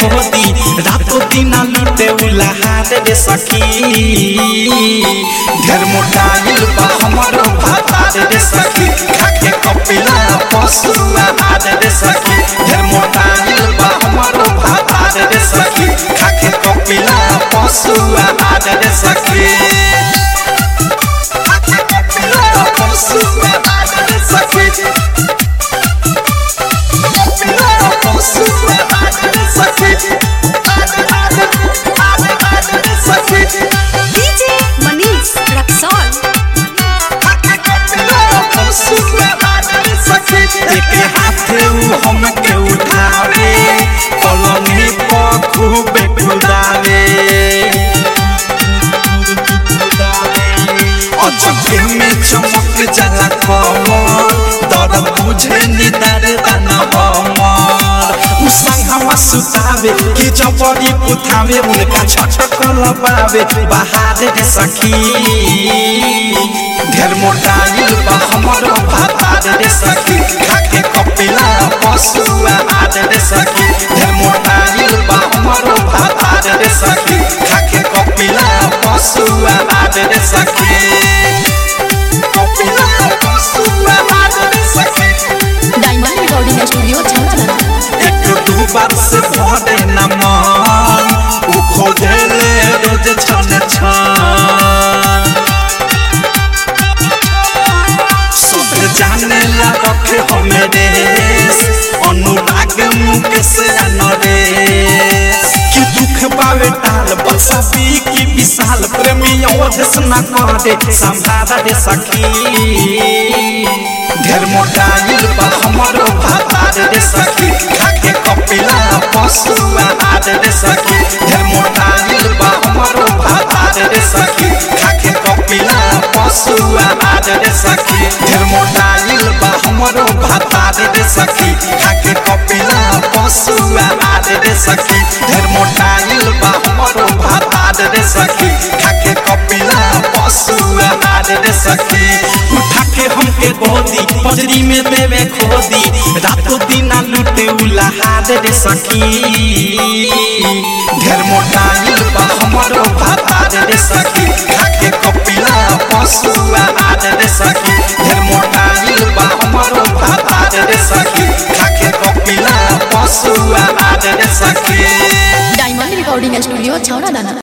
खोदी रातो दिन लूटे उलाहार रे सखी ढेर मोटाइल बा हमरो भातार रे सखी खाके कपिला पशु आहार रे सखी ढेर मोटाइल बा हमरो भातार रे सखी खाके कपिला पशु आहार रे सखी खाके कपिला पशु आहार रे सखी कपिला पशु आहार रे सखी सखी DJ Manish Raxol. एके हाथे उ हमके उठावे पलंगी पर खूबे कुदावे अचके में चमक जाला कमर दर्द बुझे निदार दाना हमर उ संगवा सुतावे कि जबरी पुथावे उनका छटक लबावे बाहर रे सखी ढेर मोटाइल बा हमरो भातार रे सखी खाके कपिला पशु आहार रे सखी ढेर मोटाइल बा हमरो भातार रे सखी खाके कपिला पशु आहार रे सखी कपिला पशु आहार रे सखी Diamond Recording Studio, Chhatrana. एक दू बार से भरे न मन उ खोजेले रोज छन छन सब जाने ला रखे हमें देश अनुराग मुकेश नरेश कि दुख पावे टाल बसा पी की विशाल प्रेमी अवधेश न करे संभारा रे सखी ढेर मोटाइल बा हमरो भातार रे सखी खाके कपिला पशु आहार रे सखी ढेर मोटाइल बा हमरो भातार रे सखी खाके कपिला पशु आहार रे सखी ढेर मोटाइल बा हमरो भातार रे सखी खाके कपिला पशु आहार रे सखी ढेर मोटाइल बा हमरो भातार रे सखी खाके कपिला पशु आहार रे सखी उठा के हमके गोदी पजरी में देवे खोदी रातों दिन लूटे उलाहार रे सखी ढेर मोटाइल बा हमरो भातार रे सखी खाके कपिला पशु आहार रे सखी ढेर मोटाइल बा हमरो भातार रे सखी खाके कपिला पशु आहार रे सखी Diamond Recording Studio, Chhatrana.